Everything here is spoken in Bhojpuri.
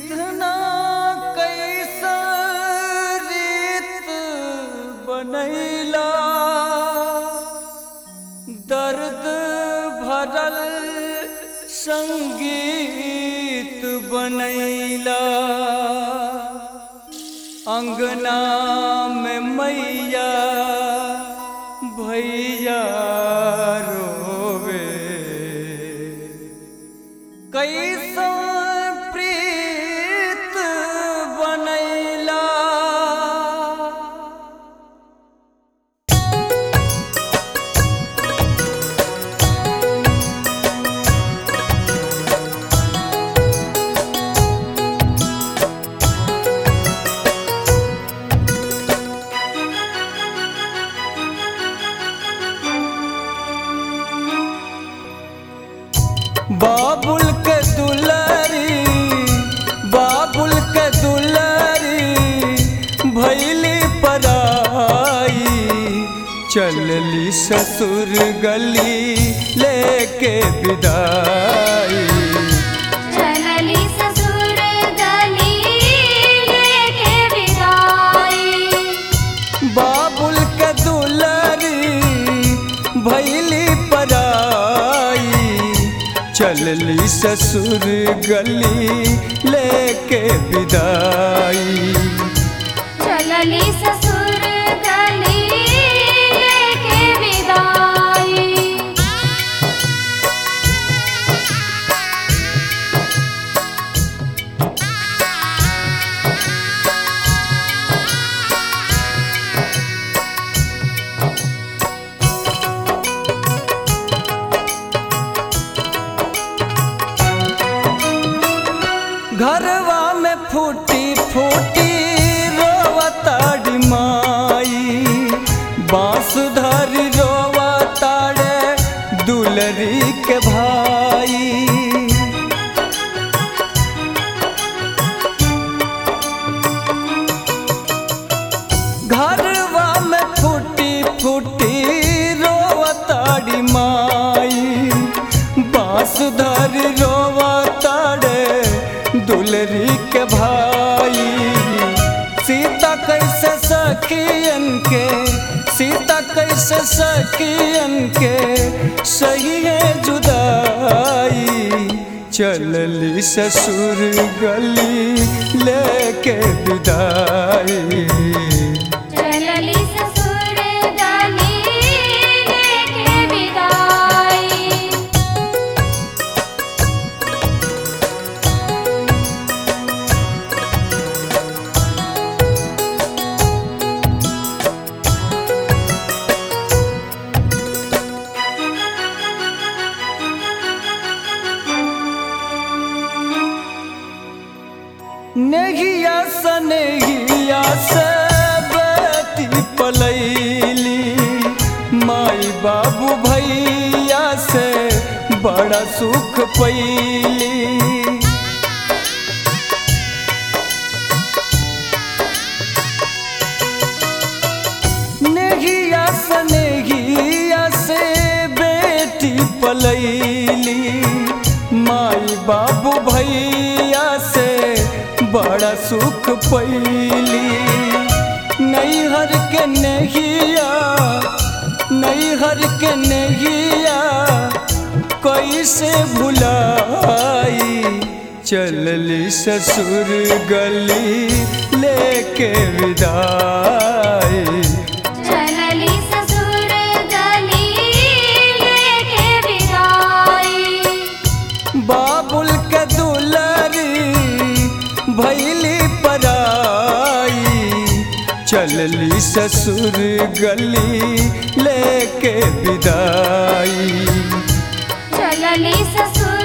विधना कैसा रीत बनैला दर्द भरल संगीत बनैला अंगना में मैया भैया रोवे कैसा प्रीत बनैला बाबुल के दुलारी बाबुल के दुलारी भैली पराई चलली ससुर गली लेके विदाई चलली ससुर गली लेके विदाई बाबुल के दुलारी भैली पराई चलली ससुर गली लेके विदाई चलली ससुर गली लेके विदाई घरवा में फूटी फूटी रोवताड़ी माई बांसुधरी रोवताड़े दुलरी के भाई घरवा में फूटी फूटी रोवताड़ी माई बांसुधर रोवताड़े दुलरी के भाई सीता कैसे सखियन के सीता कैसे सखियन के सही है जुदाई चलली ससुर गली लेके विदाई चलली ससुर गली लेके विदाई नेहिया सनेहिया से बेटी पलैली माई बाबू भैया से बड़ा सुख पैली नेहिया सनेहिया से बेटी पलैली माई बाबू भैया से बड़ा सुख पैली नैहर के नहिया नैहर के नहिया कैसे भुलाई चलली ससुर गली लेके विदाई चलली ससुर गली लेके विदाई बाबुल के दुलरी भैली पराई चलली ससुर गली लेके विदाई चलली ससुर